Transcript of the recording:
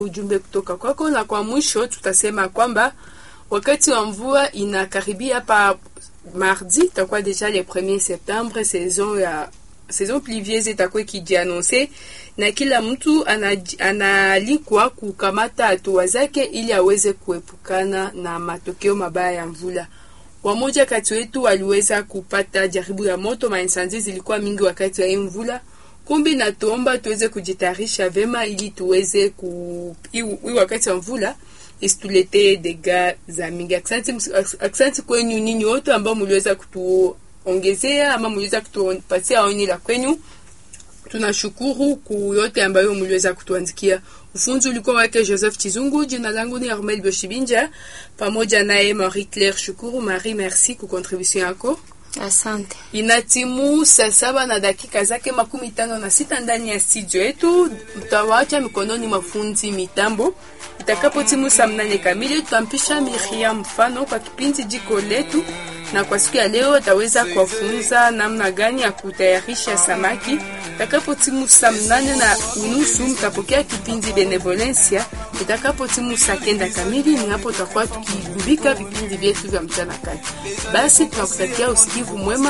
ujumbe kutoka kwako, na kwa mwisho tutasema kwamba wakati wa mvua inakaribia hapa mardi, itakuwa deja le 1er septembre, saison ya saison pluvieuse itakuwa ikijianonse na kila mtu anaalikwa kukamata hatua zake ili aweze kuepukana na matokeo mabaya ya mvula. Wamoja kati wetu waliweza kupata jaribu ya moto, mainsanzi zilikuwa mingi wakati wa hii mvula. Kumbi na tuomba tuweze kujitayarisha vema ili tuweze ku hii wakati wa mvula isituletee dega za mingi. Aksanti, aksanti kwenyu ninyi wote ambao mliweza kutuongezea ama mliweza kutupatia oni la kwenyu. Tunashukuru ku yote ambayo mliweza kutuandikia. Ufunzi ulikuwa wake Joseph Chizungu. Jina langu ni Armel Boshibinja, pamoja naye Marie Claire Shukuru. Marie, merci ku contribution yako. Asante. Inatimu saa saba na dakika zake makumi tano na sita ndani ya studio yetu. Mtawacha mikononi mafunzi mitambo. Itakapo timu saa mnane kamili, tutampisha Miriam mfano kwa kipindi jiko letu, na kwa siku ya leo ataweza kuwafunza namna gani ya kutayarisha samaki. Itakapo timu saa mnane na unusu, mtapokea kipindi Benevolencia. Itakapo timu saa kenda kamili, ni hapo tutakuwa tukigubika vipindi vyetu vya mchana kati. Basi tunakutakia usikivu mwema.